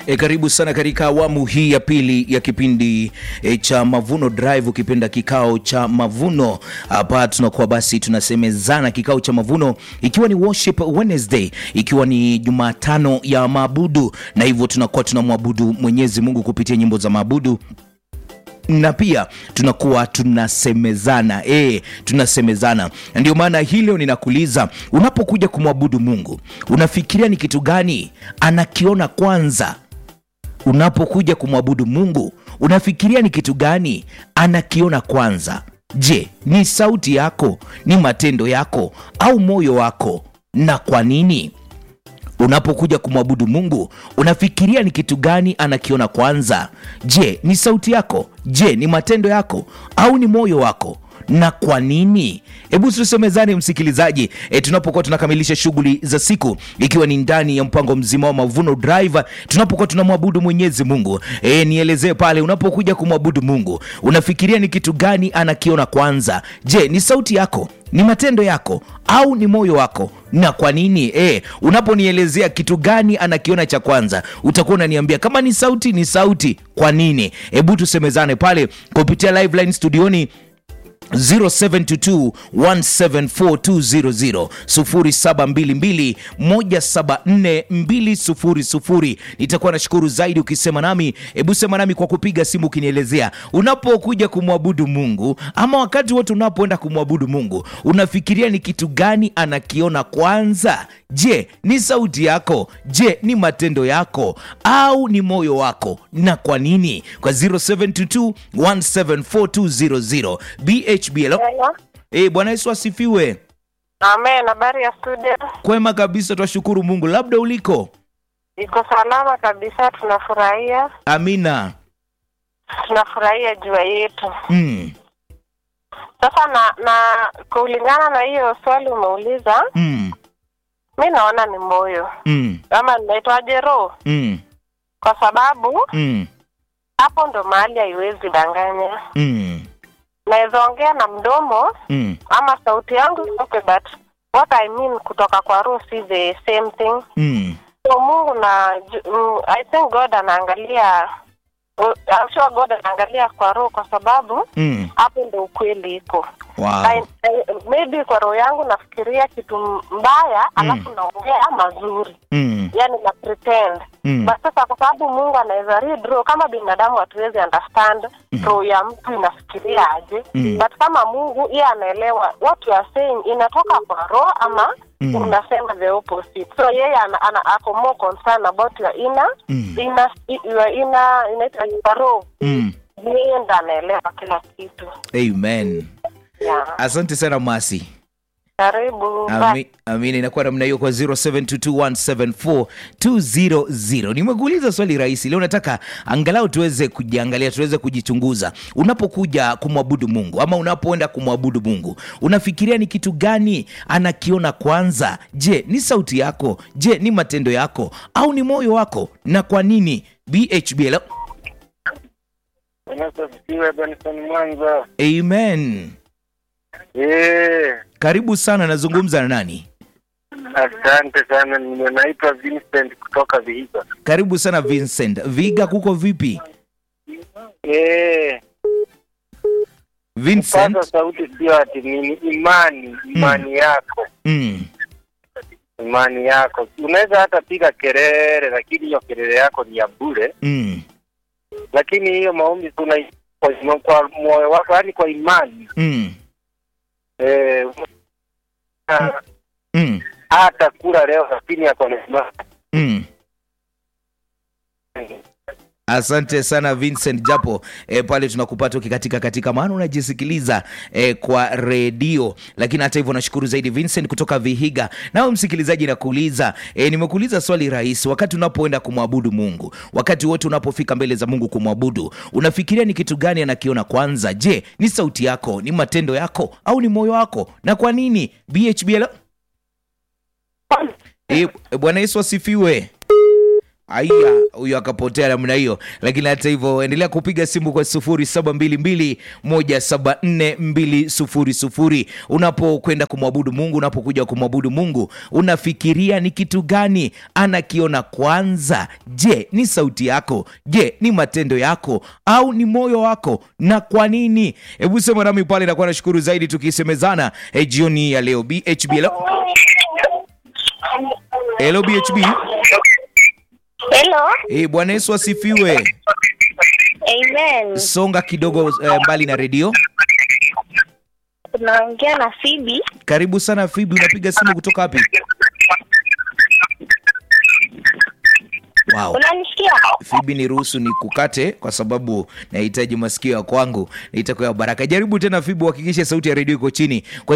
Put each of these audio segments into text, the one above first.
E, karibu sana katika awamu hii ya pili ya kipindi e, cha Mavuno Drive, ukipenda kikao cha mavuno. Hapa tunakuwa basi tunasemezana kikao cha mavuno, ikiwa ni Worship Wednesday, ikiwa ni Jumatano ya maabudu, na hivyo tunakuwa tunamwabudu Mwenyezi Mungu kupitia nyimbo za maabudu na pia tunakuwa tunasemezana e, tunasemezana. Ndio maana hii leo ninakuuliza, unapokuja kumwabudu Mungu unafikiria ni kitu gani anakiona kwanza? Unapokuja kumwabudu Mungu unafikiria ni kitu gani anakiona kwanza? Je, ni sauti yako, ni matendo yako, au moyo wako? Na kwa nini? Unapokuja kumwabudu Mungu unafikiria ni kitu gani anakiona kwanza? Je, ni sauti yako? Je, ni matendo yako au ni moyo wako? Na kwa nini? Hebu tusemezane msikilizaji, e, tunapokuwa tunakamilisha shughuli za siku, ikiwa ni ndani ya mpango mzima wa Mavuno Drive, tunapokuwa tunamwabudu Mwenyezi Mungu. E, nielezee pale, unapokuja kumwabudu Mungu unafikiria ni kitu gani anakiona kwanza? Je, ni sauti yako ni matendo yako au ni moyo wako? Na kwa nini? E, unaponielezea kitu gani anakiona cha kwanza, utakuwa unaniambia kama ni sauti, ni sauti. Kwa nini? Hebu tusemezane pale kupitia live line studioni 0722174200 0722174200. Nitakuwa nashukuru zaidi ukisema nami. Hebu sema nami kwa kupiga simu ukinielezea unapokuja kumwabudu Mungu ama wakati wote unapoenda kumwabudu Mungu unafikiria ni kitu gani anakiona kwanza? Je, ni sauti yako? Je, ni matendo yako au ni moyo wako? Na kwa nini? Kwa 0722174200 BHBL. Hello. Eh, Bwana Yesu asifiwe. Amen. Habari ya studio? Kwema kabisa, twashukuru Mungu. Labda uliko? Iko salama kabisa, tunafurahia Amina. tunafurahia jua yetu. Mm. Sasa na na kulingana na hiyo swali umeuliza, Mm. mi naona ni moyo Mm. ama naitwaje, roho, Mm. kwa sababu Mm. hapo ndo mahali haiwezi danganya. Mm. Naweza ongea na mdomo Mm. ama sauti yangu itoke, but what I mean kutoka kwa roho si the same thing. Mm. So Mungu na ju- mm, I think God anaangalia uh, I'm sure God anaangalia kwa roho kwa sababu Mm. hapo ndo ukweli iko. Wow. I- I- Maybe kwa roho yangu nafikiria kitu mbaya alafu naongea mazuri, Mm. yani na pretend Mm. but sasa kwa sababu Mungu anaweza read roho, kama binadamu hatuwezi understand roho ya mtu inafikiria aje Mm. but kama Mungu yeye anaelewa what you are saying inatoka kwa roho ama Mm. unasema the opposite. So yeye ana, ana ako more concerned about your inner Mm. inner your inner inaitwa your roho. Mm. Yeye ndo anaelewa kila kitu. Amen. Yeah. Asante sana Masi. Karibu. Bye. Ami, amina inakuwa namna hiyo kwa 0722174200 nimekuuliza swali rahisi leo nataka angalau tuweze kujiangalia tuweze kujichunguza unapokuja kumwabudu mungu ama unapoenda kumwabudu mungu unafikiria ni kitu gani anakiona kwanza je ni sauti yako je ni matendo yako au ni moyo wako na kwa nini bhbl Unasasifiwe Benson Mwanza. amen Eh, karibu sana nazungumza na nani asante sana. Nime- Naitwa Vincent kutoka Vihiga. karibu sana vincent viga kuko vipi Eh, vincent pata sauti sio ati nini, imani, imani yako, mm. imani yako. Unaweza hata piga kelele, lakini hiyo kelele yako ni ya bure, Mm. lakini hiyo maombi tuna kwa, kwa moyo wako, yaani kwa imani Mm. eh, Mm. hata kula leo, lakini ako na imani. Mm. Asante sana Vincent, japo e, pale tunakupata ukikatika katika, maana unajisikiliza e, kwa redio, lakini hata hivyo nashukuru zaidi Vincent kutoka Vihiga. Nawe msikilizaji, nakuuliza e, nimekuuliza swali rahisi. Wakati unapoenda kumwabudu Mungu, wakati wote unapofika mbele za Mungu kumwabudu, unafikiria ni kitu gani anakiona kwanza? Je, ni sauti yako, ni matendo yako, au ni moyo wako? Na kwa nini? BHBL e, Bwana Yesu asifiwe. Aya, huyo akapotea namna hiyo, lakini hata hivyo endelea kupiga simu kwa 0722174200 unapokwenda kumwabudu Mungu, unapokuja kumwabudu Mungu, unafikiria ni kitu gani anakiona kwanza? Je, ni sauti yako? Je, ni matendo yako au ni moyo wako, na kwa nini? Hebu sema nami pale, nakuwa nashukuru zaidi tukisemezana eh, jioni ya leo. BHB, hello, hello BHB. Hello. Eh, Bwana Yesu asifiwe. Amen. Songa kidogo eh, mbali na redio. Tunaongea na Phoebe. Karibu sana Fibi, unapiga simu kutoka wapi? Wow. Unanisikia? Fibi, niruhusu ni kukate kwa sababu nahitaji masikio ya kwangu itakuwa baraka. Jaribu tena Fibi, uhakikishe sauti ya redio iko chini kwa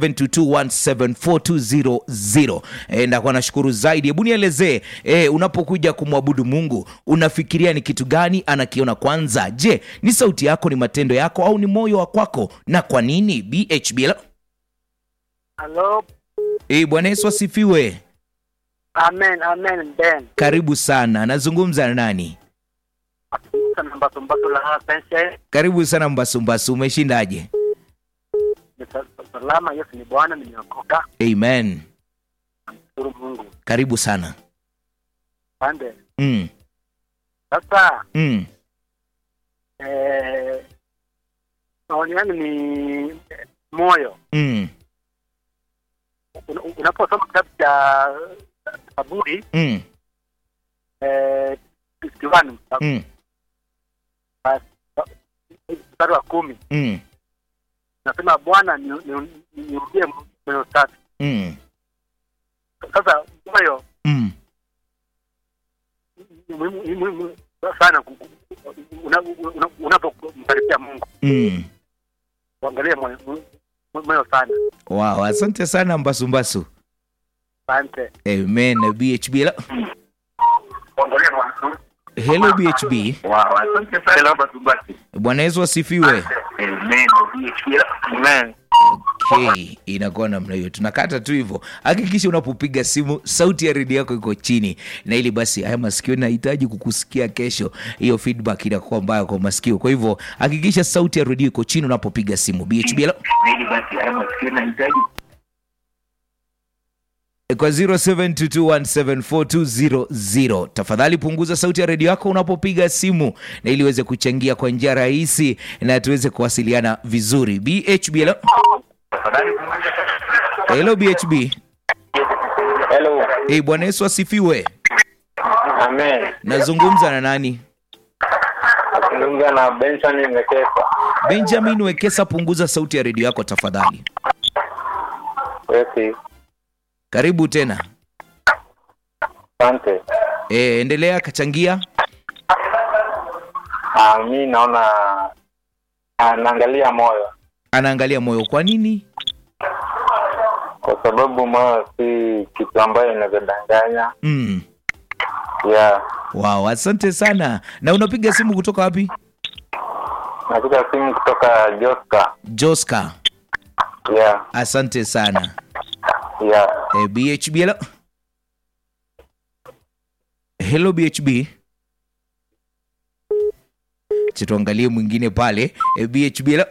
0722174200. E, ndakuwa nashukuru zaidi. Hebu nielezee e, unapokuja kumwabudu Mungu unafikiria ni kitu gani anakiona kwanza? Je, ni sauti yako, ni matendo yako au ni moyo wa kwako, na kwa nini? BHB Hello. e, Bwana Yesu asifiwe. Amen, amen, Ben. Karibu sana, nazungumza na nani? Sana mbato mbato la pense. Karibu sana Mbasumbasu, umeshindaje? Salama, Yesu ni Bwana, nimeokoka. Amen, Shukuru Mungu. karibu sana. Pande. mm, Sasa mm, eh maoni yangu ni eh, moyo. mm, Una- Unaposoma kitabu cha Zaburi mm, eh 51 mm, mstari wa kumi mm, nasema Bwana ni- ni- ni- nirudie moyo safi. mm, Sasa moyo mm. ni muhimu ni muhimu sana ku- ku- una- una- unapomkaribia Mungu, Mm. uangalie moyo moyo- moyo sana. Wow, asante sana Mbasumbasu. Asante. Amen. BHB. Hello, Uangalie moyo. hello BHB. Wow, asante sana hapa tubaki. Bwana Yesu asifiwe. Amen. Amen. Okay, inakuwa namna hiyo, tunakata tu hivyo. Hakikisha unapopiga simu sauti ya redio yako iko chini, na ili basi haya masikio nahitaji kukusikia kesho. Hiyo feedback inakuwa mbaya kwa masikio, kwa hivyo hakikisha sauti ya redio iko chini unapopiga simu. BHB hello? Ili basi haya masikio nahitaji kwa 0722174200 tafadhali punguza sauti ya redio yako unapopiga simu na ili uweze kuchangia kwa njia rahisi na tuweze kuwasiliana vizuri bhb hello, hello bhb Hello. hey, bwana yesu asifiwe Amen. nazungumza na nani Nazungumza na Benson Mekesa. benjamin wekesa punguza sauti ya redio yako tafadhali Yes. karibu tena Asante. e, endelea kachangia Ah, mi naona ah, naangalia moyo anaangalia moyo kwa nini kwa sababu moyo si kitu ambayo inavyodanganya. mm. Yeah. wow asante sana na unapiga simu kutoka wapi Napiga simu kutoka Joska. joska Yeah. asante sana Yeah. Eh, BHB hello. Hello BHB. Acha tuangalie mwingine pale. Eh, BHB hello.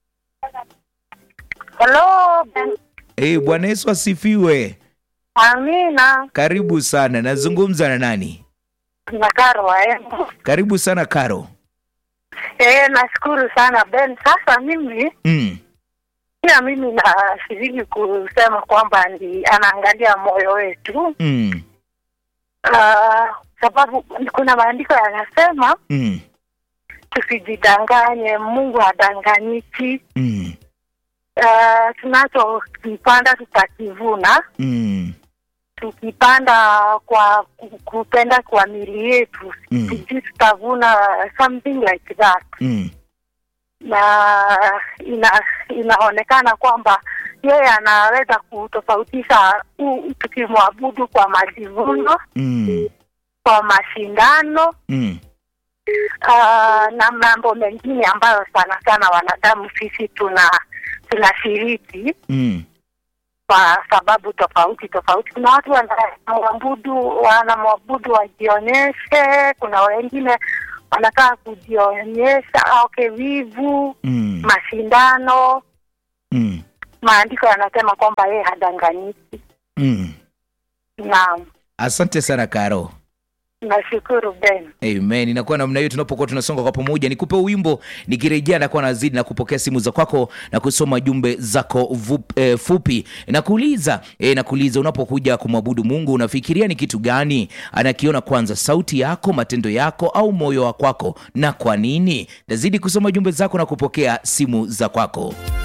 Hello, Ben. Eh, Bwana Yesu asifiwe. Amina. Karibu sana. Nazungumza na nani? Na Karwa eh. Karibu sana Karo. Eh, nashukuru sana Ben. Sasa mimi Mm. pia mimi nashiriki kusema kwamba ni anaangalia moyo wetu. Mm. Uh, sababu kuna maandiko yanasema Mm. tusijidanganye, Mungu hadanganyiki. Mm. Uh, tunachokipanda tutakivuna. Mm. Tukipanda kwa ku- kupenda kwa mili yetu Mm. sijui tutavuna something like that. Mm. na ina, inaonekana kwamba yeye anaweza kutofautisha u- tukimwabudu kwa majivuno, Mm. kwa mashindano Mm. uh, na mambo mengine ambayo sana sana wanadamu sisi tuna tunashiriki Mm. kwa sababu tofauti tofauti. Kuna watu wanamwabudu wanamwabudu wajionyeshe, kuna wengine wanataka kujionyesha, okay, wivu, Mm. mashindano. Mm. Maandiko yanasema kwamba yeye hadanganyiki. Mm. Naam, Asante sana Karo. nashukuru Ben. Amen. Inakuwa namna hiyo tunapokuwa tunasonga kwa pamoja. Nikupe wimbo, nikirejea nakuwa nazidi na kupokea simu za kwako na kusoma jumbe zako vup, eh, fupi. Nakuuliza eh, nakuuliza unapokuja kumwabudu Mungu unafikiria ni kitu gani anakiona kwanza, sauti yako, matendo yako au moyo wa kwako, na kwa nini? Nazidi kusoma jumbe zako na kupokea simu za kwako.